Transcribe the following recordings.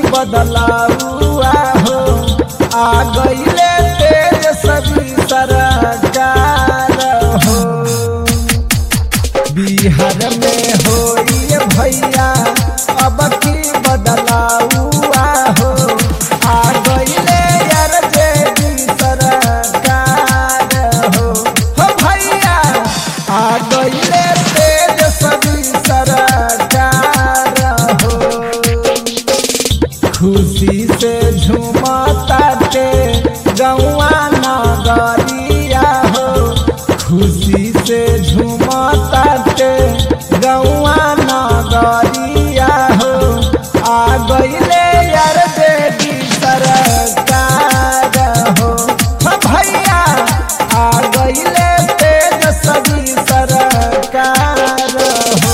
बदलाउआ हो आ गईले तेज सभी सरकार हो बिहार में होई भैया अब की बदलाउआ हो आ गईले यार जेडी सरकार हो हो भैया आ गईले तेज सभी सरकार हो खुशी से झूमताटे गौआ नगरिया हो खुशी से झूमताटे गौआ नगरिया हो आ गईले यार देवी सरकार हो हो भैया आ गईले तेज सभी सरकार हो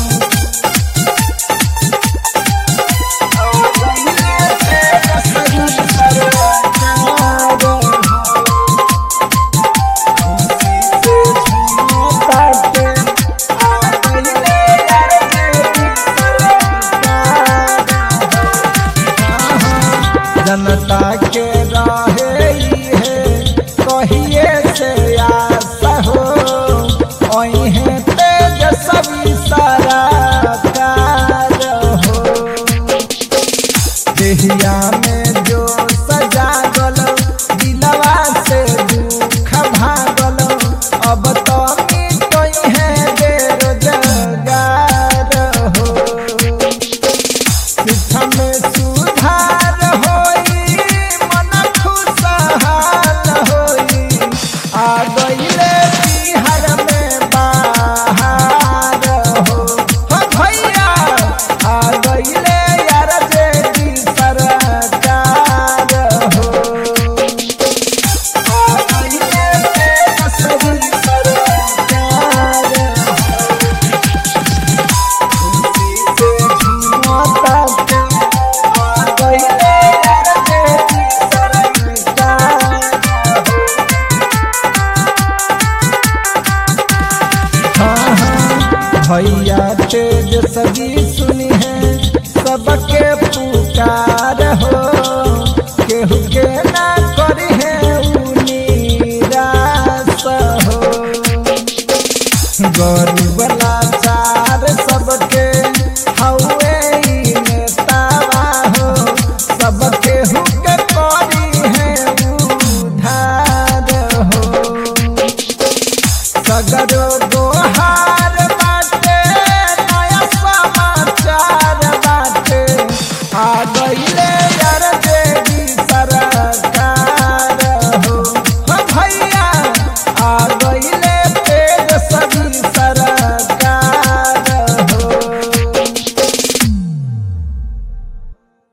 जनता के रहे है कहिए से आस हो ओहे तेज सभी सारा हो देहिया में जो सजागल दिलवा से दुख भागल अब तो मिटई है बेरोजगार हो शिक्षा में सुधार होई मन खुशहाल होई आ गईले बिहार में बाहर हो हो भैया आ गईले यार जेडी सरकार हो आ गईले सभी सरकार भैया तेज सजी